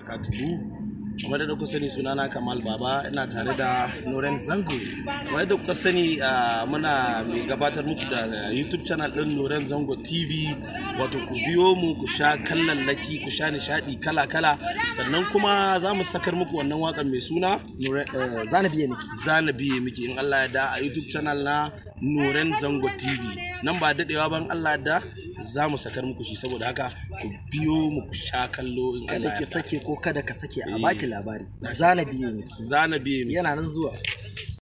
barakatuhu kamar da kuka sani sunana kamal baba ina tare da Nuren Zango. kamar da kuka sani ah, muna mai gabatar muku da youtube channel din nuren zango tv wato ku biyo mu ku sha kallallaki ku sha nishadi kala-kala sannan kuma za mu sakar muku wannan wakan mai suna Nuren eh, Zana biye miki. zana biye miki in Allah ya da a YouTube channel na Nuren Zango TV nan ba dadewa ban Allah ya da za mu sakar muku shi saboda haka ku biyo mu ku sha kallo in Kada Allah ki ya da sake ko kada ka sake a baki labari. Zana biye miki. zana biye miki Yana nan zuwa.